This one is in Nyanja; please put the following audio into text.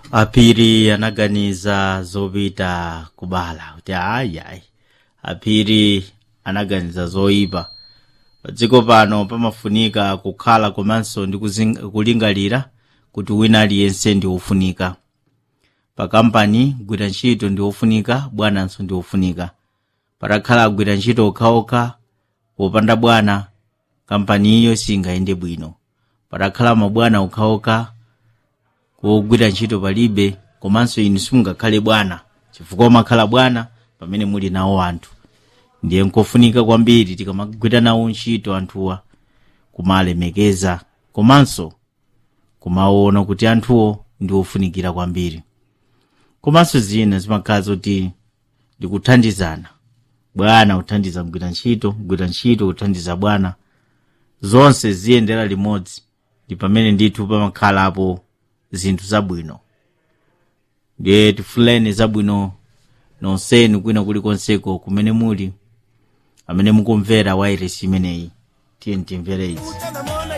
aphiri anaganiza zopita kubala kuti ayi ayi aphiri anaganiza zoyipa padziko pano pamafunika kukhala komanso ndi kuzing- kulingalira kuti wina aliyense ndi wofunika pa kampani gwira ntchito ndi wofunika bwananso ndi wofunika patakhala agwira ntchito okhaokha popanda bwana kampaniyo singayende bwino patakhala mabwana okhaokha kogwira ntchito palibe komanso inu simungakhale bwana chifukwa umakhala bwana pamene muli nawo anthu ndiye nkofunika kwambiri tikamagwira nawo ntchito anthuwa kumalemekeza komanso kumaona kuti anthuwo ndi ofunikira kwambiri komanso zina zimakhala zoti ndikuthandizana bwana kuthandiza mgwira ntchito mgwira ntchito kuthandiza bwana zonse ziyendera limodzi ndi pamene ndithu pamakhalapo zinthu zabwino ndiye tifuleni zabwino nonsenu kwina kulikonseko kumene muli amene mukumvera wairesi imeneyi tiye timvere izi